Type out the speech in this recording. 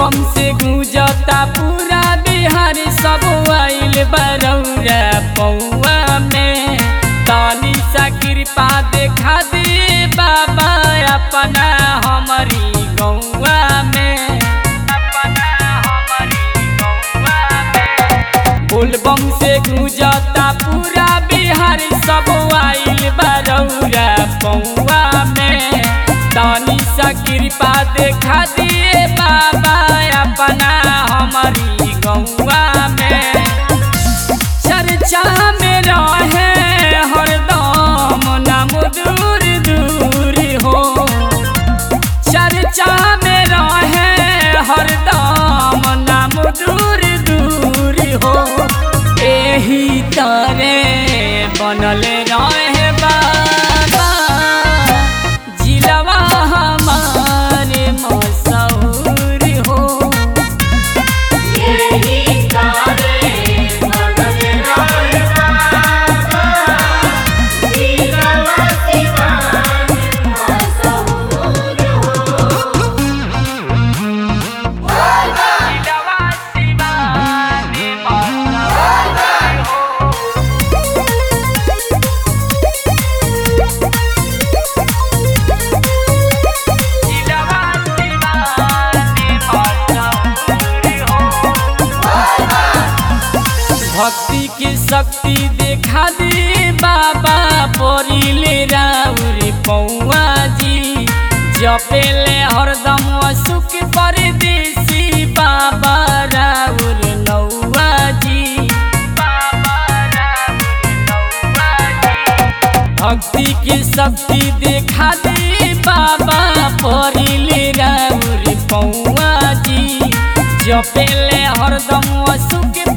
बोलबम से गुजता पूरा बिहार सब आइल बरौरा पौआ में तानी सा कृपा देखा दे बाबा अपना हमारी गौआ में अपना हमारी गौआ में बोलबम से गुजता पूरा बिहार सब आइल बरौरा पौआ में तानी सा कृपा देखा दिए बाबा अपना हमारी गौआ में चर्चा में रहे हरदम नाम दूर दूर हो चर्चा में रहे हरदम नाम दूर दूर हो एही तरे बनल रहे बाबा जिलवा हमारे मशहूर हो यही तारे मगन रहे बाबा दिलवा सिवान मशहूर हो जिलवा शिवानी मशहूर हो जिलवा शिवानी मशहूर हो भक्ति की शक्ति देखा दे बाबा परिले राउर पौआ जी जपेले हरदम सुख परदेसी बाबा राउर नौआ जी बाबा राउर नौआ जी भक्ति की शक्ति देखा दे बाबा परिले राउर पौआ जी जपेले हरदम सुख